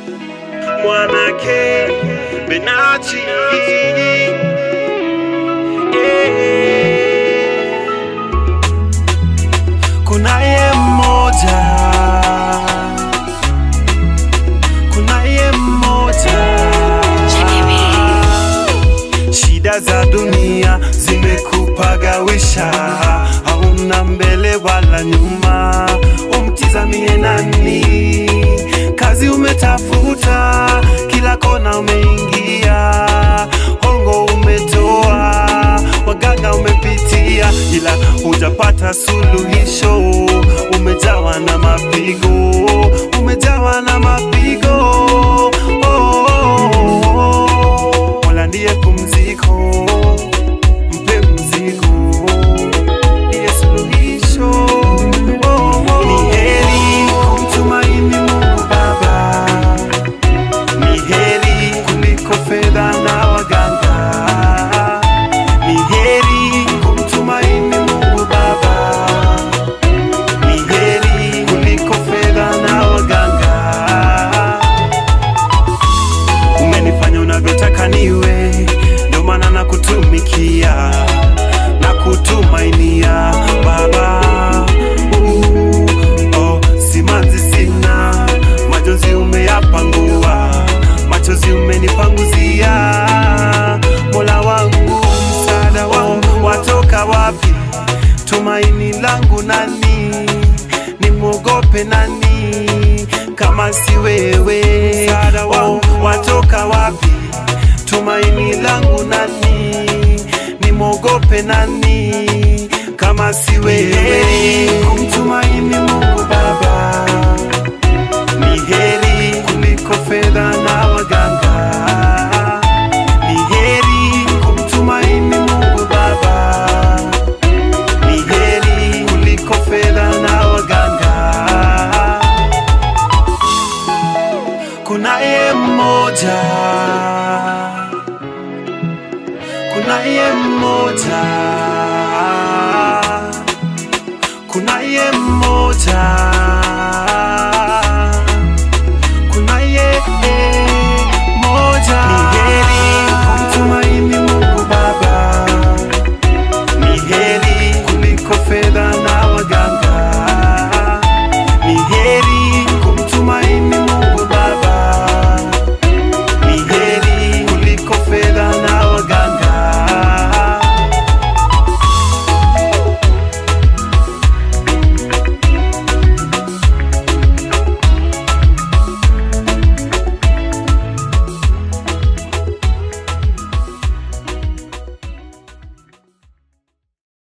mwanake Benachi yeah. Kunaye mmoja, kunaye mmoja, shida za dunia zimekupagawisha, hauna mbele wala nyuma, umtizamie nani? Kazi umetafuta, kila kona umeingia, hongo umetoa, waganga umepitia, ila hujapata suluhisho. Umejawa na mapigo, umejawa na mapigo. Oh, oh, oh, oh. Mola ndiye pumziko, mpe mzigo, ndiye suluhisho. Oh, oh, oh. Ni heri kumtumaini Mungu Baba ni heri kuliko fedha na waganga. Ni heri kumtumaini Mungu Baba, ni heri kuliko fedha na waganga. Umenifanya unavyotaka niwe, ndio maana nakutumikia na kutumainia Baba. Uh, oh, simanzi sina, majonzi umeyapangua, machozi umenipanguzia. Mola wangu, msaada wangu watoka wapi? Tumaini langu nani? Nimwogope nani kama si wewe? Msaada wangu watoka wapi? Tumaini langu nani? Nimwogope nani kama si wewe? Kumtumaini Mungu Baba ni heri kuliko fedha na waganga. Ni heri kumtumaini Mungu Baba, ni heri kuliko fedha na waganga. Kunaye mmoja, kunaye mmoja